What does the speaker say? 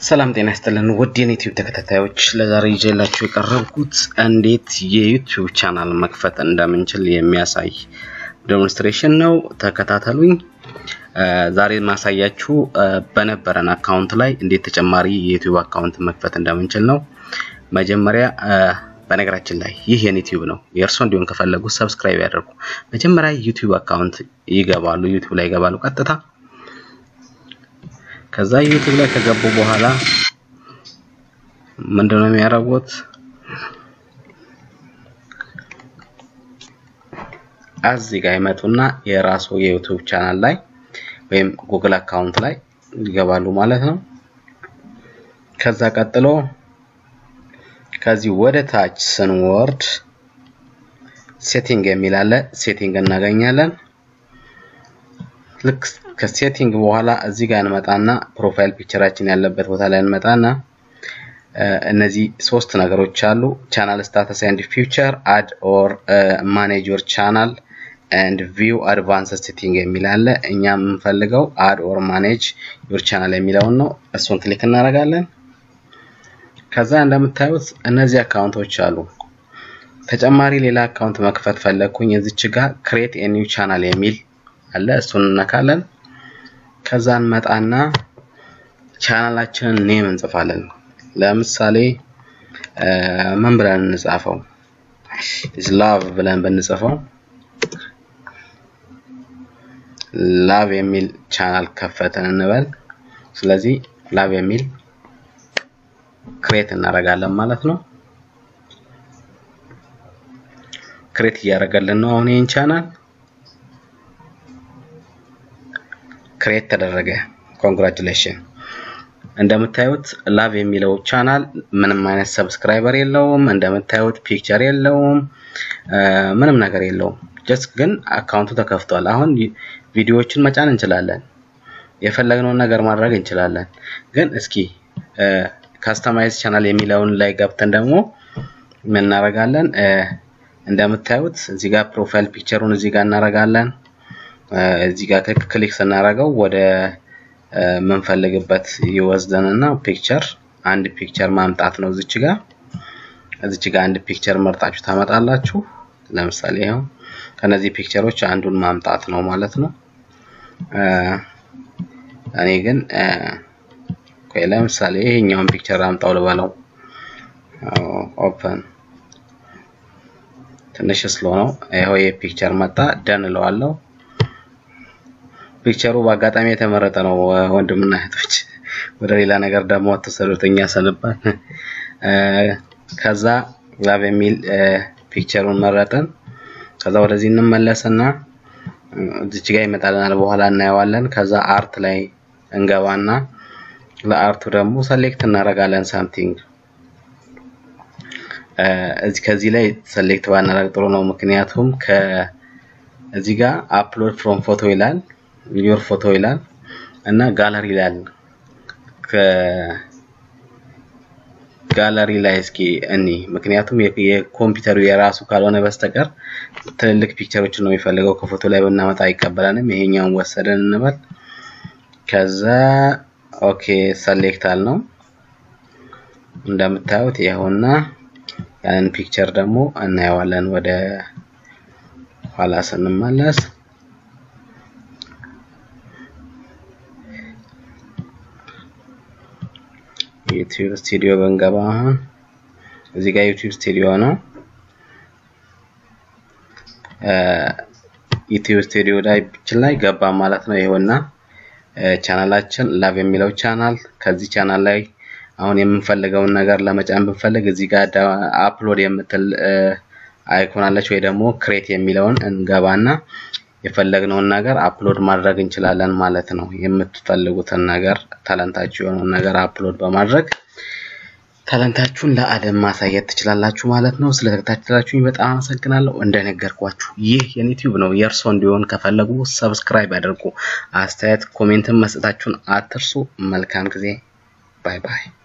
ሰላም ጤና ይስጥልን ውድ የዩቲዩብ ተከታታዮች፣ ለዛሬ ይዤላችሁ የቀረብኩት እንዴት የዩቲዩብ ቻናል መክፈት እንደምንችል የሚያሳይ ዴሞንስትሬሽን ነው። ተከታተሉኝ። ዛሬ ማሳያችሁ በነበረን አካውንት ላይ እንዴት ተጨማሪ የዩቲዩብ አካውንት መክፈት እንደምንችል ነው። መጀመሪያ በነገራችን ላይ ይህ የኔ ዩቲዩብ ነው። የእርሶ እንዲሆን ከፈለጉ ሰብስክራይብ ያደርጉ። መጀመሪያ ዩቲዩብ አካውንት ይገባሉ። ዩቲዩብ ላይ ይገባሉ ቀጥታ ከዛ ዩቲዩብ ላይ ከገቡ በኋላ ምንድነው የሚያደርጉት? እዚህ ጋር ይመጡና የራሱ የዩቲዩብ ቻናል ላይ ወይም ጉግል አካውንት ላይ ይገባሉ ማለት ነው። ከዛ ቀጥሎ ከዚህ ወደ ታች ስንወርድ ሴቲንግ የሚል አለ። ሴቲንግ እናገኛለን። ልክ ከሴቲንግ በኋላ እዚህ ጋር እንመጣና ፕሮፋይል ፒክቸራችን ያለበት ቦታ ላይ እንመጣና እነዚህ ሶስት ነገሮች አሉ። ቻናል ስታተስ ኤንድ ፊውቸር፣ አድ ኦር ማኔጅ ዮር ቻናል ኤንድ ቪው አድቫንስ ሴቲንግ የሚል አለ። እኛ የምንፈልገው አድ ኦር ማኔጅ ዮር ቻናል የሚለውን ነው። እሱን ክሊክ እናደርጋለን። ከዛ እንደምታዩት እነዚህ አካውንቶች አሉ። ተጨማሪ ሌላ አካውንት መክፈት ፈለግኩኝ። እዚች ጋር ክሬት ኤ ኒው ቻናል የሚል አለ። እሱን እነካለን። ከዛ እንመጣና ቻናላችንን ኔም እንጽፋለን። ለምሳሌ ምን ብለን እንጻፈው? ላቭ ብለን ብንጽፈው ላቭ የሚል ቻናል ከፈትን እንበል። ስለዚህ ላቭ የሚል ክሬት እናደርጋለን ማለት ነው። ክሬት እያደረገልን ነው አሁን ይህን ቻናል ክሬት ተደረገ። ኮንግራቹሌሽን። እንደምታዩት ላቭ የሚለው ቻናል ምንም አይነት ሰብስክራይበር የለውም። እንደምታዩት ፒክቸር የለውም፣ ምንም ነገር የለውም። ጀስት ግን አካውንቱ ተከፍቷል። አሁን ቪዲዮዎችን መጫን እንችላለን፣ የፈለግነውን ነገር ማድረግ እንችላለን። ግን እስኪ ካስተማይዝ ቻናል የሚለውን ላይ ገብተን ደግሞ ምን እናደርጋለን? እንደምታዩት እዚህ ጋር ፕሮፋይል ፒክቸሩን እዚህ ጋር እናደርጋለን። እዚህ ጋር ክሊክ ስናደርገው ወደ የምንፈልግበት ይወስደንና ፒክቸር አንድ ፒክቸር ማምጣት ነው። እዚች ጋር እዚች ጋር አንድ ፒክቸር መርጣችሁ ታመጣላችሁ። ለምሳሌ ይኸው ከነዚህ ፒክቸሮች አንዱን ማምጣት ነው ማለት ነው። እኔ ግን ቆይ ለምሳሌ ይሄኛውን ፒክቸር አምጣው ልበለው። ኦፕን ትንሽ ስሎ ነው። ይኸው ይሄ ፒክቸር መጣ። ደን እለዋለሁ። ፒክቸሩ በአጋጣሚ የተመረጠ ነው። ወንድምና እህቶች ወደ ሌላ ነገር ደግሞ አትወሰዱት። እኛ ሰንባል። ከዛ ላቭ የሚል ፒክቸሩን መረጥን። ከዛ ወደዚህ እንመለስና እዚች ጋር ይመጣልናል። በኋላ እናየዋለን። ከዛ አርት ላይ እንገባና ለአርቱ ደግሞ ሰሌክት እናደርጋለን ሳምቲንግ ከዚህ ላይ ሰሌክት ባናደርግ ጥሩ ነው። ምክንያቱም ከዚህ ጋር አፕሎድ ፍሮም ፎቶ ይላል ዮር ፎቶ ይላል እና ጋለሪ ይላል። ከጋለሪ ላይ እስኪ እኒ ምክንያቱም የኮምፒውተሩ የራሱ ካልሆነ በስተቀር ትልልቅ ፒክቸሮችን ነው የሚፈልገው። ከፎቶ ላይ ብናመጣ አይቀበለንም። ይሄኛውን ወሰደን እንበል። ከዛ ኦኬ ሰሌክት አል ነው እንደምታዩት ይኸውና ያንን ፒክቸር ደግሞ እናየዋለን ወደ ኋላ ስንመለስ ዩቲዩብ ስቱዲዮ ብንገባ አሁን እዚህ ጋር ዩቲዩብ ስቱዲዮ ነው። ዩቲዩብ ስቱዲዮ ላይ ገባ ማለት ነው። ይኸውና ቻናላችን ላቭ የሚለው ቻናል ከዚህ ቻናል ላይ አሁን የምንፈልገውን ነገር ለመጫን ብንፈልግ እዚህ ጋር አፕሎድ የምትል አይኮን አለች ወይ ደግሞ ክሬት የሚለውን እንገባና የፈለግነውን ነገር አፕሎድ ማድረግ እንችላለን ማለት ነው። የምትፈልጉትን ነገር ታለንታችሁ የሆነውን ነገር አፕሎድ በማድረግ ታለንታችሁን ለዓለም ማሳየት ትችላላችሁ ማለት ነው። ስለተከታተላችሁኝ በጣም አመሰግናለሁ። እንደነገርኳችሁ ይህ የዩቲዩብ ነው። የእርሶ እንዲሆን ከፈለጉ ሰብስክራይብ ያድርጉ። አስተያየት ኮሜንትን መስጠታችሁን አትርሱ። መልካም ጊዜ። ባይ ባይ።